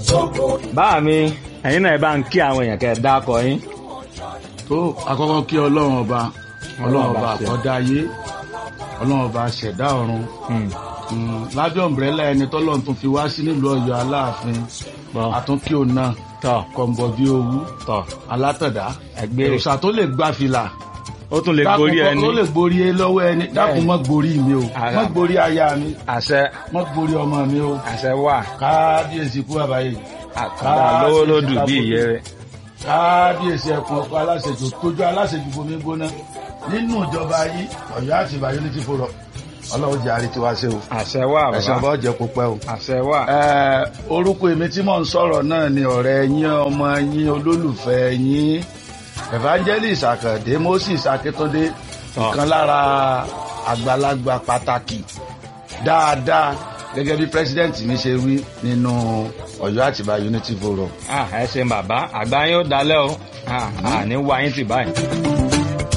báà mi ẹ̀yin náà ẹ bá ń kí àwọn èèyàn kẹ́ ẹ dákọ yín. tó àkọ́kọ́ kí ọlọ́run ọba ọlọ́run ọba ṣe. àkọ́dá ayé ọlọ́run ọba ṣẹ̀dá ọ̀run Hmm. Mm, lábẹ́ ọ̀mbrẹ́là ẹni tọ́lọ́run tún fi wá sí nílùú ọ̀yọ́ aláàfin Bọ́. àtúnkí òun náà tọ́ kọ̀ǹbọ̀ bí owú tọ́ alátọ̀dá ẹgbẹ́ òòṣà tó lè gbá fìlà ó tún lè dákun gorí kọ́- ẹni tó lè gborí ẹ lọ́wọ́ ẹni dákun mọ́ gborí mi o Ara. mọ́ gborí aya mi àṣẹ mọ́ gborí ọmọ mi o àṣẹ wà kábíyèsí kú àbáyé àkàrà lówó lódù bí ìyẹ́ rẹ̀. kábíyèsí ẹkùn ọkọ aláṣejù tójú aláṣejù bomi gbóná nínú ìjọba yìí Ọ̀yọ́ àti Ìbà unity forum Ọlọ́run jẹ àrètí wa ṣe o àṣẹ wà ẹsẹ bàbá ọba ọjẹ kó pẹ́ o. àṣẹ wà. Ẹ, orúkọ èmi tí mò ń sọ̀rọ̀ náà ni ọ̀rẹ́ yín ọmọ yín olólùfẹ́ yín evangelist Àkàndé Moses Akíntúndé Tọ́. ìkan lára àgbàlagbà pàtàkì dáadáa gẹ́gẹ́ bí president mi ṣe wí nínú Ọ̀yọ́ Àtìbà unity forum. Ah, ẹ ṣeun bàbá àgbà yín ó dalẹ́ o Ah, àní wá yín tì báyìí.